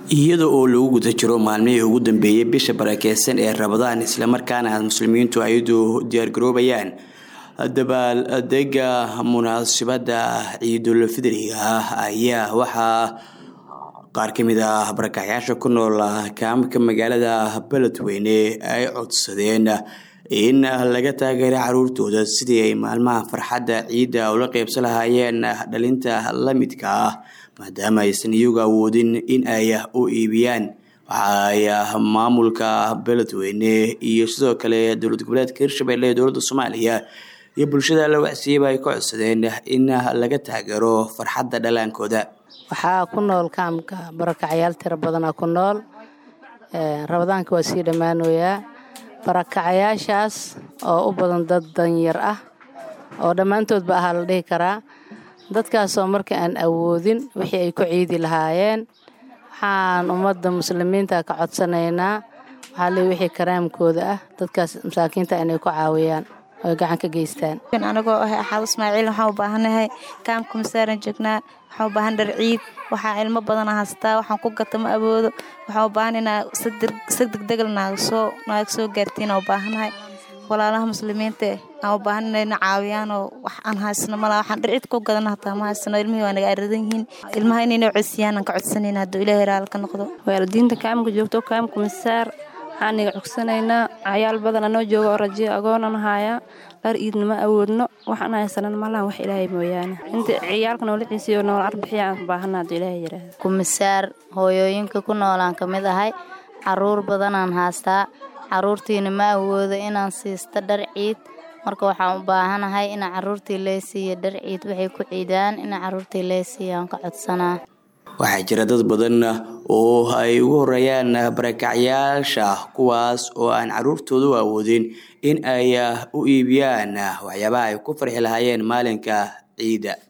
iyada oo lagu guda jiro maalmihii ugu dambeeyey bisha barakeysan ee rabadaan islamarkaana muslimiintu ayadu diyaargaroobayaan dabaaldega munaasabada ciidul fidriga ah ayaa waxaa qaar ka mid ah barakacyaasha ku nool kaamka magaalada beledweyne ay codsadeen in laga taageera caruurtooda sidii ay maalmaha farxadda ciidda ula qeybsan lahaayeen dhalinta la midka ah maadaama aysan iyagu awoodin in ay u iibiyaan waxaay maamulka beledweyne iyo sidoo kale dowlad goboleedka hirshabelle ee dowladda soomaaliya iyo bulshada la wacsiiyaba ay ka codsadeen in laga taageero farxadda dhalaankooda waxaa ku nool kaamka barakacyaal tiro badana ku nool rabadaanka waa sii dhammaanoyaa barakacayaashaas oo u badan dad danyar ah oo dhammaantoodba ahaa la dhihi karaa dadkaasoo marka aan awoodin wixii ay ku ciidi lahaayeen waxaan ummadda muslimiinta ka codsanaynaa waxaa le wixii karaamkooda ah dadkaas masaakiinta inay ku caawiyaan oy gacan ka geystaan anagoo ah axaab ismaaciil waxaan u baahanahay kaamka masaaran joognaa waxaan u baahan dhar ciid waxaa ilmo badana haystaa waxaan ku gata ma awoodo waxaan u baahan inaa si degdegal naagasoo naaga soo gaartiin u baahanahay walaalaha muslimiinta aan u baahan inayna caawiyaan oo wax aan haysano malaa waxaan dhar ciid ku gadana hataa ma haysano ilmihii waa naga aradan yihiin ilmaha inayna codsiyaan aan ka codsanayna hadduu ilaahay raal ka noqdo waalidiinta kaamka joogto kaamka masaar waxaan naga cogsanaynaa cayaal badan anoo jooga oo rajiyo agoonan hayaa dhar iidna ma awoodno waxaan haysanan malahan wax ilaahay mooyaane inta ciyaalka noola ciisiyo noola arbixiya aan baahana hadduu ilaahay yidhaahdo kumisaar hooyooyinka ku noolaan ka mid ahay caruur badanaan haastaa caruurtiina ma awoodo inaan siisto dhar ciid marka waxaan u baahanahay ina caruurtii lee siiya dhar ciid waxay ku ciidaan ina caruurtii lee siiya aan ka codsanaa waxaa jira dad badan oo ay ugu horeeyaan barakacyaasha kuwaas oo aan caruurtoodu awoodin in ay u iibiyaan waxyaabaha ay ku farxi lahaayeen maalinka ciidda